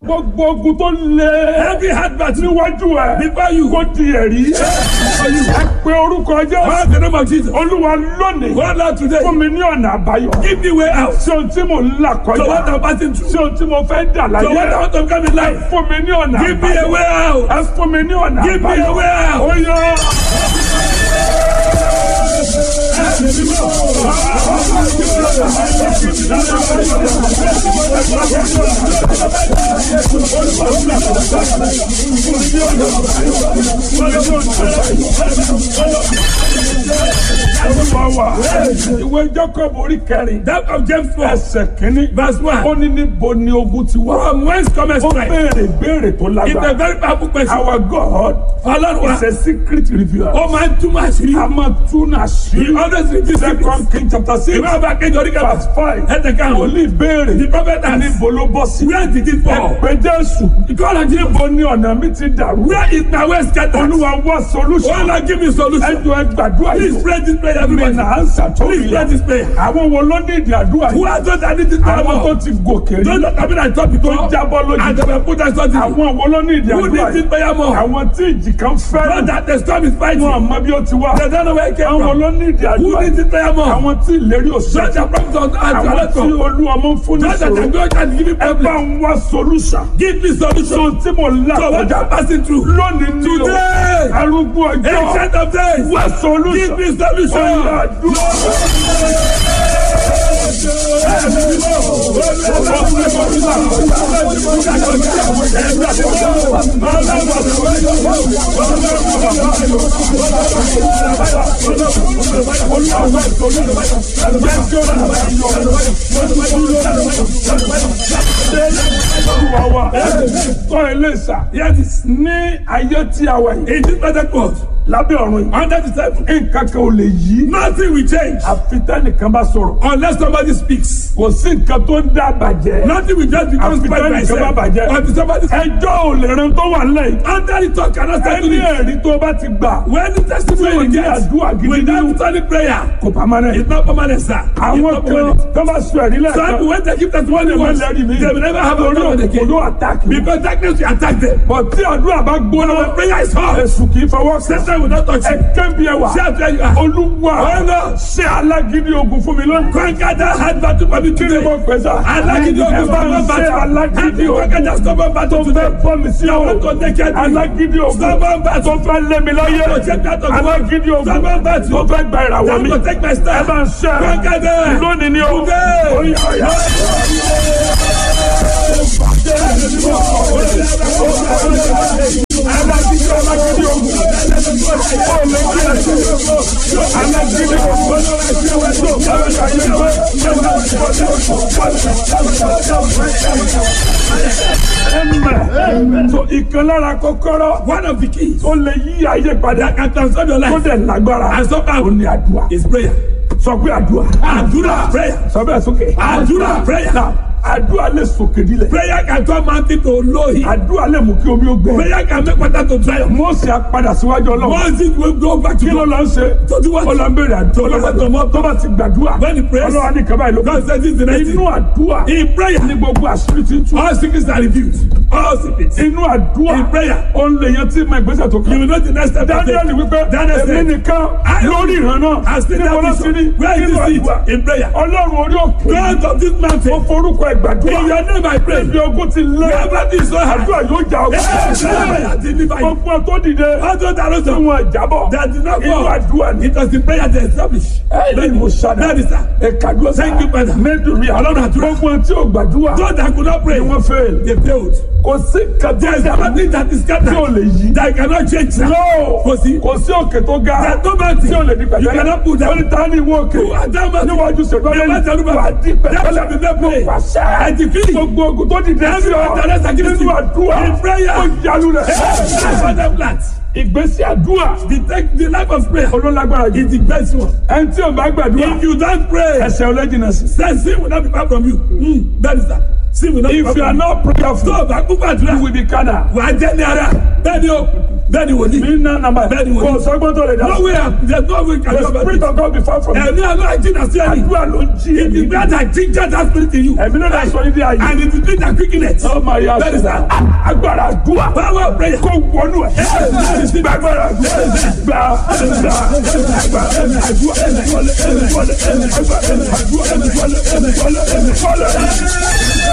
gbogbo ogun tó lé. Every heartbeat níwájú ẹ. before you. kó di ẹ̀rí. ẹ pe orúkọ jẹ́. Call the name of Jesus. olúwa lónìí. Go Lord today. fún mi ní ọ̀nà àbáyọ. Give me way out. sí ohun tí mo ń là So what kọjá. I'm passing through. sí ohun tí mo fẹ́ dà So what I láyé. want to come in life. fún mi ní ọ̀nà Give me a àbáyọ. way out. ẹ fún mi ní ọ̀nà Give me a way àbáyọ. out. ó yọ. Olúwa wa. ìwé Jacob orí kẹrin. That of James 4. ẹsẹ̀ kínní. Verse 1. ó ní níbo ni ogun ti wá. From whence cometh ó strength? béèrè béèrè tó It's a lágbára. very powerful question. Our God Ọlọ́run wa. is a secret revealer. Ó máa ń túmọ̀ àṣírí. a máa tún He àṣírí. always reveals Second secrets. King chapter six Ìwé ọba kejì orí kẹfà. verse five. Ẹ̀tẹ̀ karùn-ún. Wòlíì béèrè. The prophet asked. Níbo ló bọ́ sí? Where did it fall? Ẹ̀pẹ́ Jésù. God has given. Níbo ni ọ̀nà mi ti dàrú? Where is my way scattered? Olúwa wá Oh solution. Lord, give me solution. Ẹjọ́ ẹ gbàdúrà Please yìí. pray this prayer, Mi everybody. nà á ń Please pray ṣàtọ́lẹ̀. this prayer. Àwọn wo ló ní ìdí àdúrà Who yìí? are those that need this prayer Àwọn tó more? ti gòkè rí. Those that have been at top before. Tó jábọ́ lójú. And they were put as something. Àwọn wo ló ní ìdí Who àdúrà needs this yìí? prayer more? Àwọn tí ìjì kan Not fẹ́ràn. that the storm is fighting. Wọ́n àmọ́ bí ó ti wá. They don't know where it came Àwọn from. ló ní ìdí Who àdúrà needs yìí? this prayer more? Àwọn tí ìlérí Such òṣèlú. a promise on as Àwọn well tí as olú ọmọ ń fún ní Not that I sọ̀rọ̀. go and give you Ẹ bá problem. ń wá solution. Give me solution. Ohun tí mo là So what kọjá. I'm passing through. Lónìí ní o. Today. Arúgbó ọjọ́. Ancient of days. Wá solution. Give me solution. Ọ̀yà àdúrà. Olúwa wa. Tọ́ ilé ìsà. Yes. Ní ayé tí a wà yìí. In this Pentecost. Lábẹ́ ọ̀run yìí. Under the table. Nǹkan kan ò lè yí. Nothing will change. Àfi tẹ́nìkan bá sọ̀rọ̀. Unless somebody speaks. Kò sí nǹkan tó ń dá bàjẹ́. Nothing will just become Àfi spoiled by tẹ́nìkan bá itself. bàjẹ́. Until somebody Ẹjọ́ ò lè ran tó wà nílẹ̀ yìí. Under the talk cannot start to Ẹni live. ẹ̀rí tó bá ti gbà. When the testimony Tí ò you ní get àdúrà gidi without nínú. solid prayer, Kò pamọ́nẹ́. it's not permanent, sir. It's Àwọn not kan permanent. tó bá sọ ẹ̀rí Some people lẹ́ẹ̀kan. when they give testimony Wọ́n once, lẹ́rìí mi. they will never have a Torí problem again. òkòló àtàkì. Because darkness will attack them. Bọ̀ tí àdúrà bá When our gbóná. prayer is hot, Èṣù kì í fọwọ́ sí. Satan will not touch you. Ẹ kẹ́bi ẹwà. See how fair you are. Olúwa. Ọ̀nà. Ṣé alágídí ogun fún mi lónìí? Conquer that hard battle for me Kí ni today. mo pè sá? Alágídí Ẹ ogun bá mi stubborn ṣe battle. alágídí Happy conquer that ogun. stubborn battle Tó today. fẹ́ fọ́ mi sí I ọ̀rọ̀. want to take care of you. Alágídí ogun. Stubborn battle. Tó fẹ́ lé mi láyé. I want to take that of Alágídí ogun. Stubborn battle. Tó fẹ́ gba I ìràwọ̀ want mi. to take my Ẹ stand. bá ń ṣe. Conquer them. Lónìí ni o. Today. Oyè ọ̀yà. Alágídí alágídí ogun. Ó lè kí ẹ ṣe. Alágídí ogun. Amen. So ìkan lára kọ́kọ́rọ́ One of the keys tó lè yí ayé padà that can transform your tó life dẹ̀ lágbára and somehow ó ní àdúrà. is prayer. Sọ pé àdúrà. Àdúrà prayer. Sọ bẹ́ẹ̀ sókè. Àdúrà prayer. Now, àdúrà lè sòkè dílẹ̀. Prayer can turn mountain to lowly. Àdúrà lè mú kí omi ó gbẹ. Prayer can make water to dry up. Mósè á padà síwájú ọlọ́run. Once it will go back to Kí ló God. lọ ń ṣe? To do what? Ó lọ ń béèrè àdúrà. To lọ sọ́dọ̀ Tó bá ti gbàdúrà. When he prays, Ọlọ́run á ní kaba ìlú. God says this is the next Inú thing. àdúrà In prayer, ní gbogbo àṣírí ti ń tú. all secrets are revealed. All secrets. Inú àdúrà In prayer, ó ń lè yan tí ma ìgbésẹ̀ tó you kàn. will know the next step. to Daniel take. wípé Daniel èmi said, nìkan I lórí ìran náà. has been Níbo ló that ti rí? vision. Where is Nínú this àdúrà. seed? In prayer. Ọlọ́run orí òkè. God of this Ó mountain. forúkọ In ìgbàdúrà. your name I pray. Ibi ogun ti lé. Wherever this so hard. Àdúrà yóò jà Yes, ọgbà. I deliver you. Gbogbo tó dìde. All those that Tí rose up, wọn jábọ̀. that did not Inú fall. àdúrà ni. It was the prayer that established. Ẹ̀ẹ́dì mo ṣàdá. That is that. Ẹ̀ka dúró sáà. Thank you, Father. Mẹ́tòrí Ọlọ́run àdúrà. Gbogbo tí ò gbàdúrà. Those that could not pray, Ni wọ́n fẹ́. they failed. Kò sí There is kàtí nothing that is tí ò scattered lè yí. that cannot change. No. Kò sí. Kò sí òkè tó ga. There's no mountain. Tí ò lè di You pẹ̀tẹ́lẹ̀. cannot put Wọ́n down. ní ta ni ìwọ òkè. Who are that mountain? Níwájú ṣètò Never ọlẹ́yìn. tell Wà á di That shall pẹ̀tẹ́lẹ̀. be made plain. Pàṣẹ. I decree. Gbogbo ogun tó dìde sí ọ. Every other against Nínú you. àdúrà. In prayer. Ó yalu rẹ̀. That's what I'm glad. Ìgbésí àdúrà. The, take, the life of prayer Olólágbára jù. is the best one. Ẹni tí ò bá gbàdúrà. If you don't pray, Ẹsẹ̀ ọlẹ́jìnà sí. then sin will not be far from you. Mm, that is that. Sin will not be far If you are from you. not prayerful, Tó o bá kú you gbàdúrà, will be carnal. wà á jẹ́ ní ara. Bẹ́ẹ̀ni o, Bẹ́ẹ̀ni wòlíì. mi ná nàmbà Bẹ́ẹ̀ni wòlíì. kò sọ́gbọ́n tó lè dá No way, there's no way can the you ever spirit of God be far from you Ẹ̀mí àlọ́ àìjìnà sí ẹni. àdúrà ló ń jí It is that I think that that spirit in you. ẹ̀mí ló dá sọ ní bí ayé And it is that that quickness. ọmọ ayé Bẹ́ẹ̀ni sá. agbára àdúrà Power of prayer. kó wọnú ẹ̀ gbàgbára àdúrà gbà gbà gbà àdúrà wọlé wọlé àdúrà wọlé wọlé wọlé.